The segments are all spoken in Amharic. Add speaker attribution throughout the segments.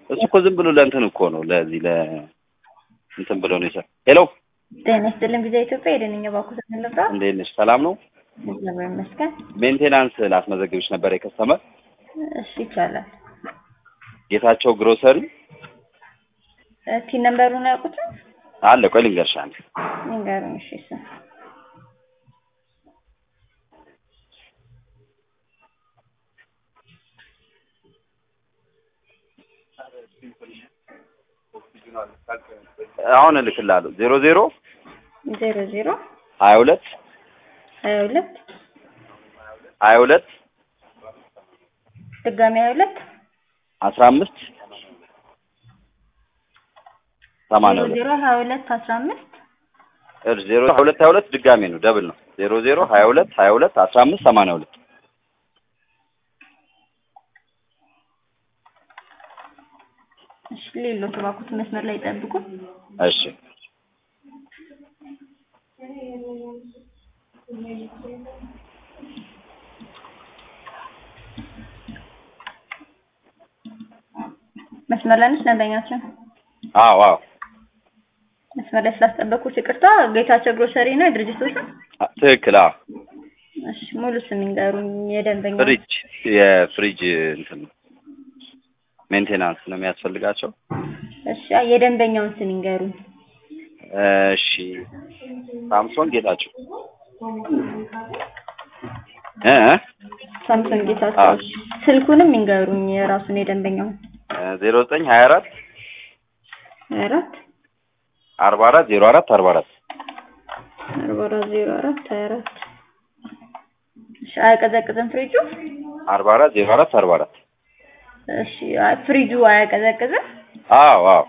Speaker 1: እሱ እኮ ዝም ብሎ ለእንትን እኮ ነው ለዚህ ለ እንትን ብሎ ነው ይሰ ሄሎ
Speaker 2: ጤና ይስጥልን ጊዜ ኢትዮጵያ የደንኛ ባኩ ተንለብራ
Speaker 1: እንዴት ነሽ? ሰላም ነው።
Speaker 2: እግዚአብሔር ይመስገን።
Speaker 1: ሜንቴናንስ ላስመዘግብሽ ነበር የከስተመር
Speaker 2: እሺ ይቻላል።
Speaker 1: ጌታቸው ግሮሰሪ
Speaker 2: ቲ ነምበሩን ያውቁትን
Speaker 1: አለ። ቆይ ልንገርሽ አንዴ
Speaker 2: ንገሩን። እሺ እሱ
Speaker 1: አሁን እልክልሃለሁ። ዜሮ ዜሮ
Speaker 2: ዜሮ ዜሮ
Speaker 1: ሀያ ሁለት
Speaker 2: ሀያ ሁለት
Speaker 1: ሀያ ሁለት
Speaker 2: ድጋሚ ሀያ ሁለት
Speaker 1: አስራ አምስት ሰማንያ
Speaker 2: ዜሮ
Speaker 1: ሁለት
Speaker 2: ዜሮ ሀያ ሁለት አስራ አምስት
Speaker 1: እሺ ዜሮ ሀያ ሁለት ሀያ ሁለት ድጋሜ ነው ደብል ነው። ዜሮ ዜሮ ሀያ ሁለት ሀያ ሁለት አስራ አምስት ሰማንያ ሁለት
Speaker 2: እሺ ሌሎች ባኩት መስመር ላይ ጠብቁ።
Speaker 1: እሺ
Speaker 2: መስመር ላይ ነች ደንበኛችን።
Speaker 1: አዎ አዎ
Speaker 2: መስመር ላይ ስላስጠበቁት ይቅርታ። ጌታቸው ግሮሰሪ ነው የድርጅቱ ስም?
Speaker 1: አ- ትክክል። አዎ
Speaker 2: እሺ ሙሉ ስም ይንገሩኝ የደንበኛ
Speaker 1: ፍሪጅ የፍሪጅ እንትን ሜንቴናንስ ነው የሚያስፈልጋቸው።
Speaker 2: እሺ የደንበኛውን ስም ይንገሩኝ።
Speaker 1: እሺ ሳምሶን ጌታቸው እ እ
Speaker 2: ሳምሰንግ ጌታቸው።
Speaker 1: አዎ።
Speaker 2: እሺ ስልኩንም ይንገሩኝ የራሱን የደንበኛውን።
Speaker 1: ዜሮ ዘጠኝ ሀያ አራት
Speaker 2: ሀያ አራት
Speaker 1: አርባ አራት ዜሮ አራት አርባ አራት
Speaker 2: አርባ አራት ዜሮ አራት ሀያ አራት እሺ አያቀዘቅዝም ፍሪጁ?
Speaker 1: አርባ አራት ዜሮ አራት አርባ አራት
Speaker 2: እሺ አይ- ፍሪጁ አያቀዘቅዝም?
Speaker 1: አዎ አዎ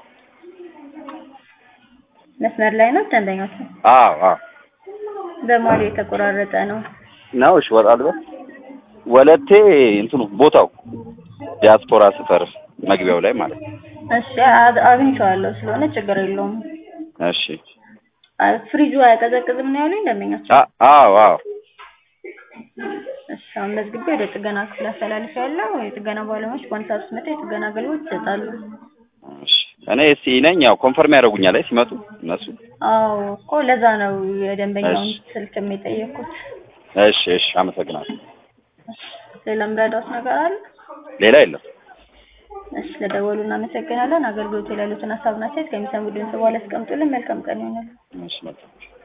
Speaker 2: መስመር ላይ ነው ደንበኛችን።
Speaker 1: አዎ አዎ
Speaker 2: በማሉ የተቆራረጠ ነው።
Speaker 1: ነው። እሺ ወጣ ልበል። ወለቴ እንትኑ ቦታው ዲያስፖራ ሰፈር መግቢያው ላይ ማለት ነው።
Speaker 2: እሺ አ- አግኝቼዋለሁ ስለሆነ ችግር የለውም።
Speaker 1: እሺ
Speaker 2: አ- ፍሪጁ አያቀዘቅዝም ነው ያሉኝ ደንበኛችን።
Speaker 1: አ- አዎ አዎ
Speaker 2: እሺ አሁን መዝግቤ ወደ ጥገና ክፍል አስተላልፌያለሁ። የጥገና ባለሙያዎች በአንድ ሰዓት ውስጥ መጥተው የጥገና አገልግሎት ይሰጣሉ።
Speaker 1: እሺ እኔ እስቲ ነኝ ያው ኮንፈርም ያደርጉኛል ላይ ሲመጡ እነሱ።
Speaker 2: አዎ እኮ ለዛ ነው የደንበኛውን
Speaker 1: እሺ።
Speaker 2: ስልክም የጠየኩት።
Speaker 1: እሺ እሺ አመሰግናለሁ።
Speaker 2: ሌላ ምረዳት ነገር አለ?
Speaker 1: ሌላ የለም።
Speaker 2: እሺ ለደወሉ እናመሰግናለን። አገልግሎቱ ላይ ያሉትን ሀሳብና አስተያየት ከሚሰሙ ድምጽ በኋላ ያስቀምጡልን። መልካም ቀን ይሆናል።
Speaker 1: እሺ መልካም